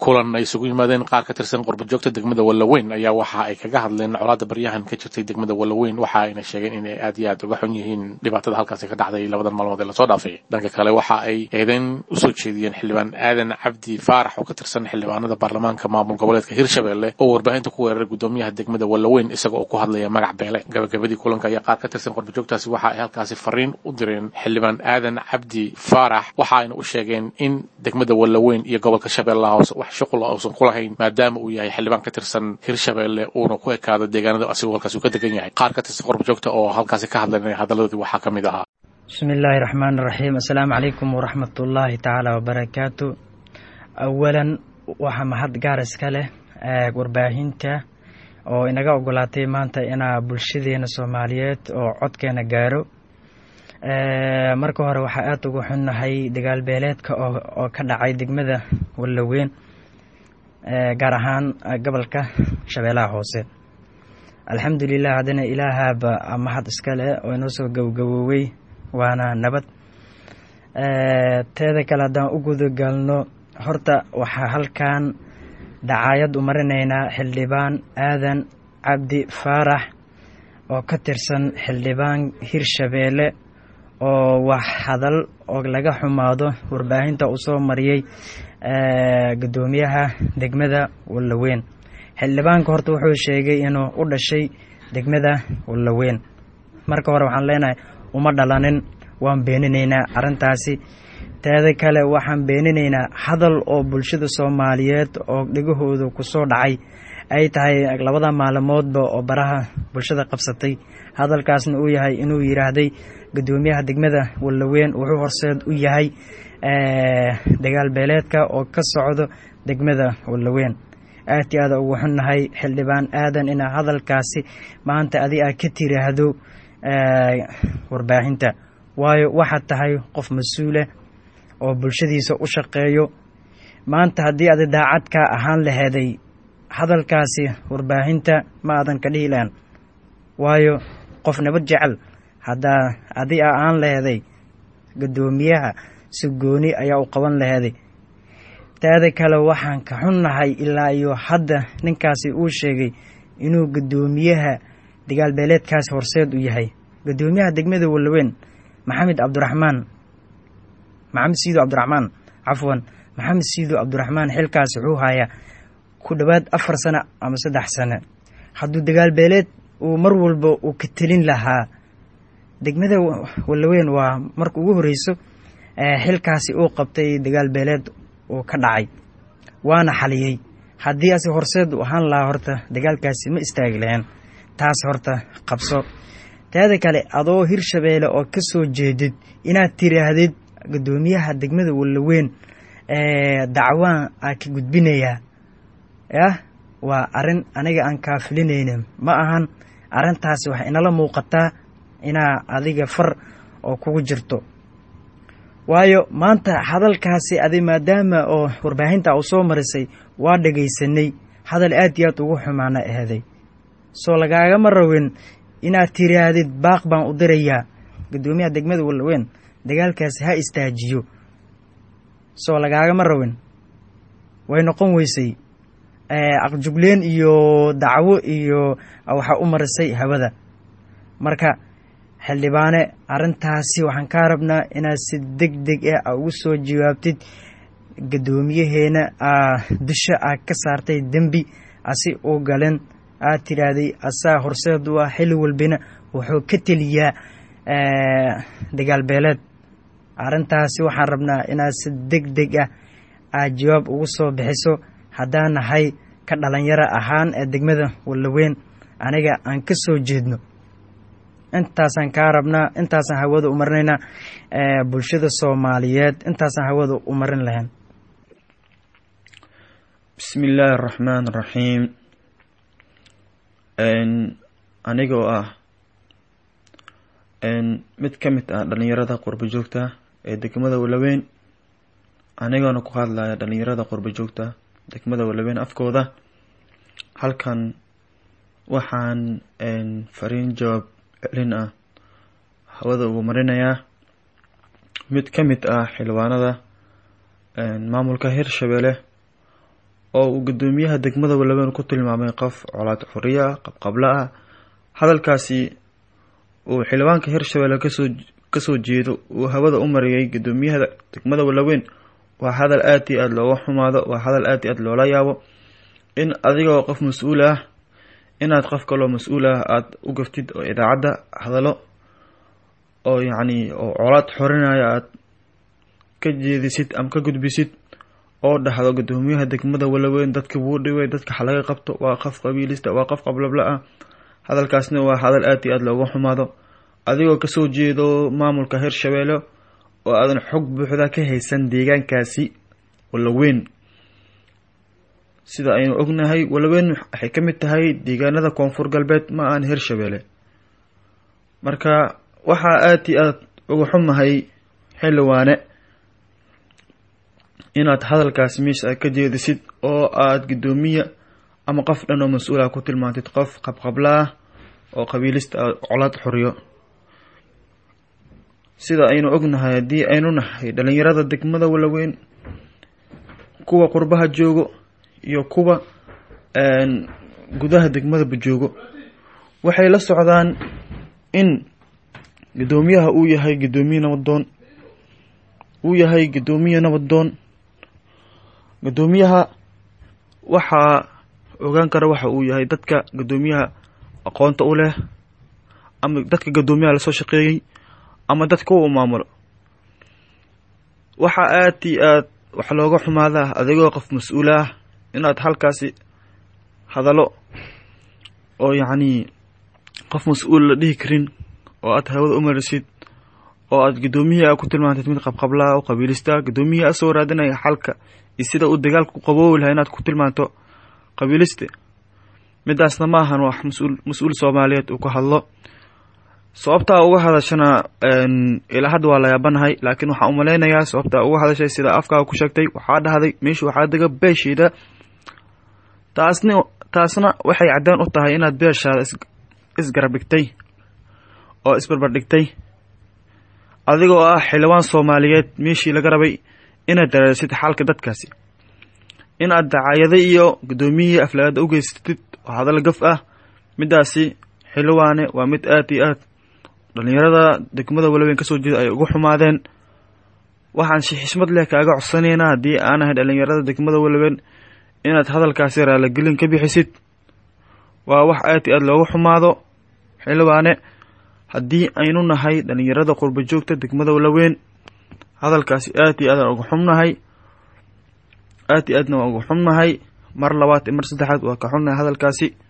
kulan ay isugu yimaadeen qaar ka tirsan qurbajoogta degmada wallaweyn ayaa waxa ay kaga hadleen colaadda baryahan ka jirtay degmada wallaweyn waxa ayna sheegeen inay aad iyo aad uga xun yihiin dhibaatada halkaasi ka dhacday labadan maalmood ee lasoo dhaafay dhanka kale waxa ay eedeyn usoo jeediyeen xildhibaan aadan cabdi faarax oo ka tirsan xildhibaanada baarlamaanka maamul goboleedka hirshabelle oo warbaahinta ku weeraray gudoomiyaha degmada wallaweyn isaga oo ku hadlaya magac beele gabagabadii kulanka ayaa qaar ka tirsan qurbajoogtaasi waxa ay halkaasi fariin u direen xildhibaan aadan cabdi faarax waxa ayna u sheegeen in degmada wallaweyn iyo gobolka shabeellaha hoose wax shuqul uusan ku lahayn maadaama uu yahay xildhibaan ka tirsan hirshabelle uuna ku ekaado deegaanada asigoo halkaasi uu ka degan yahay qaar ka tirsan qurbajoogta oo halkaasi ka hadlanay hadalladoodii waxaa ka mid ahaa bismi illaahi raxmaan raxiim assalaamu calaykum waraxmat ullaahi tacaala wabarakaatu awalan waxaa mahad gaar iska leh warbaahinta oo inaga ogolaatay maanta inaa bulshadeena soomaaliyeed oo codkeena gaaro marka hore waxaa aada uga xunnahay dagaal beeleedka oo ka dhacay degmada wallaweyn gaar ahaan gobolka shabeellaha hoose alxamdulilah haddana ilaahaaba mahad iska leh oo inoo soo gowgaboowey waana nabad teeda kale haddaan u gudagalno horta waxaa halkan dacaayad u marinaynaa xildhibaan aadan cabdi faarax oo ka tirsan xildhibaan hirshabeelle oo wax hadal oo laga xumaado warbaahinta uu soo mariyey guddoomiyaha degmada wallaweyn xildhibaanka horta wuxuu sheegay inuu u dhashay degmada wallaweyn marka hore waxaan leenahay uma dhalanin waan beeninaynaa arrintaasi teeda kale waxaan beeninaynaa hadal oo bulshada soomaaliyeed oo dhegahooda kusoo dhacay ay tahay labada maalmoodba oo baraha bulshada qabsatay hadalkaasna uu yahay inuu yidhaahday guddoomiyaha degmada wallaweyn wuxuu horseed u yahay dagaal beeleedka oo ka socdo degmada wallaweyn aad iyo aada ugu xunnahay xildhibaan aadan inaa hadalkaasi maanta adi aa ka tiraahdo warbaahinta waayo waxaad tahay qof mas-uuleh oo bulshadiisa u shaqeeyo maanta haddii adi daacad kaa ahaan laheeday hadalkaasi warbaahinta ma aadan ka dhihi lahan waayo qof nabad jecel haddaa adi a aan laheeday guddoomiyaha si gooni ayaa u qaban laheeday taada kale waxaan ka xunnahay ilaa iyo hadda ninkaasi uu sheegay inuu guddoomiyaha dagaal beeleedkaasi horseed u yahay guddoomiyaha degmada wallaweyn maxamed cabdiraxmaan maxamed siido cabdiraxmaan cafwan maxamed siido cabdiraxmaan xilkaasi wuxuu hayaa ku dhowaad afar sano ama saddex sano hadduu dagaal beeleed uu mar walba uu ka telin lahaa degmada wallaweyn waa marka ugu horreyso xilkaasi uu qabtay dagaal beeleed uu ka dhacay waana xaliyey haddii ase horseed u ahaan lahaa horta dagaalkaasi ma istaagi lahayn taas horta qabso taada kale adoo hirshabeelle oo ka soo jeedid inaad tiraahdid guddoomiyaha degmada wallaweyn dacwaan aa ka gudbinayaa yah waa arrin aniga aan kaafilinaynin ma ahan arrintaasi waxay inala muuqataa inaa adiga far oo kugu jirto waayo maanta hadalkaasi adi maadaama oo warbaahinta u soo marisay waa dhagaysanay hadal aad iyo aad ugu xumaana aheeday soo lagaagama rawin inaad tiraahdid baaq baan u dirayaa guddoomiyaha degmada wallaweyn dagaalkaasi ha istaajiyo soo lagaagama rawin way noqon weysay aqjugleen iyo dacwo iyo waxaa u marisay hawada marka xildhibaane arrintaasi waxaan kaa rabnaa inaad si deg deg ah a ugu soo jawaabtid guddoomiyaheena aa dusha aa ka saartay dembi asi uu galen aad tidhaahday asaa horseed u ah xilli walbina wuxuu ka teliyaa dagaal beeleed arrintaasi waxaan rabnaa inaad si deg deg ah aad jawaab ugu soo bixiso haddaan nahay ka dhalinyaro ahaan ee degmada wallaweyn aniga aan ka soo jeedno intaasaan kaa rabnaa intaasaan hawada u marinaynaa bulshada soomaaliyeed intaasaan hawada u marin lahayn bismi illaahi araxmaan araxiim anigoo ah mid ka mid ah dhalinyarada qurba joogta ee degmada wallaweyn anigoona ku hadlaya dhalinyarada qurba joogta degmada wallaweyn afkooda halkan waxaan fariin jawaab celin ah hawada ugu marinayaa mid ka mid ah xildhibaanada maamulka hirshabelle oo uu guddoomiyaha degmada walaweyn ku tilmaamay qof colaad xuriya ah qabqablo ah hadalkaasi uu xildhibaanka hirshabelle kasoo kasoo jeedo uu hawada u mariyay guddoomiyaha degmada walaweyn waa hadal aada iyo aada looga xumaado waa hadal aada iyo aada loola yaabo in adigoo qof mas-uul ah inaad qof kaloo mas-uul ah aada u gaftid oo idaacadda hadalo oo yacni oo colaad xorinaya aada ka jeedisid ama ka gudbisid oo dhahdo guddoomiyaha degmada walaweyn dadka wuu dhibay dadka xalaga qabto waa qof qabiilista waa qof qablabla ah hadalkaasna waa hadal aada iyo aada looga xumaado adigoo kasoo jeedo maamulka hirshabelle oo aadan xog buuxda ka haysan deegaankaasi walaweyn sida aynu ognahay walaweyn waxay ka mid tahay deegaanada koonfur galbeed ma aan hirshabelle marka waxaa aada iyo aada uga xumahay xildhibaane inaad hadalkaasi meesha ka jeedisid oo aada guddoomiya ama qof dhan oo mas-uula ku tilmaantid qof qabqabla ah oo qabiilista colaad xuriyo sida aynu ognahay haddii aynu nahay dhalinyarada degmada walaweyn kuwa qurbaha joogo iyo kuwa gudaha degmadaba joogo waxay la socdaan in guddoomiyaha uu yahay guddoomiye nabadoon uu yahay guddoomiye nabadoon guddoomiyaha waxaa ogaan kara waxa uu yahay dadka guddoomiyaha aqoonta u leh ama dadka guddoomiyaha lasoo shaqeeyey ama dadka u maamulo waxaa aada iyo aad wax looga xumaadaa adigoo qof mas-uul ah inaad halkaasi hadalo oo yacnii qof mas-uul la dhihi karin oo aad hawada u marisid oo aad guddoomiyihii a ku tilmaantid mid qabqablaa oo qabiilista guddoomiyihii a soo raadinaya xalka iyo sida uu dagaalka ku qaboobi laha inaad ku tilmaanto qabiiliste midaasna ma ahan wax mas-uul mas-uul soomaaliyeed uu ka hadlo sababtaa uga hadashana ilaa hadda waa la yaabanahay laakiin waxaan umalaynayaa sababtaa uga hadashay sida afkaaga ku sheegtay waxaa dhahday meesha waxaa dega beesheeda taasna taasna waxay caddaan u tahay inaad beeshaada isgarab dhigtay oo isbarbar dhigtay adigoo ah xildhibaan soomaaliyeed meeshii laga rabay inaad daraasid xaalka dadkaasi in aad dacaayada iyo guddoomiyihii aflagaada u geysatid oo hadal gaf ah midaasi xildhibaane waa mid aada iyo aad dhalinyarada degmada walaweyn kasoo jeeda ay ugu xumaadeen waxaan si xismad leh kaaga codsanaynaa haddii aan ahay dhalinyarada degmada walaweyn inaad hadalkaasi raalagelin ka bixisid waa wax aad iyo aad looga xumaado xildhibaane haddii aynu nahay dhalinyarada qurba joogta degmada walaweyn hadalkaasi aad iyo aadaan uga xumnahay aad iyo aadna waa uga xumnahay mar labaad iyo mar saddexaad waa ka xunnahay hadalkaasi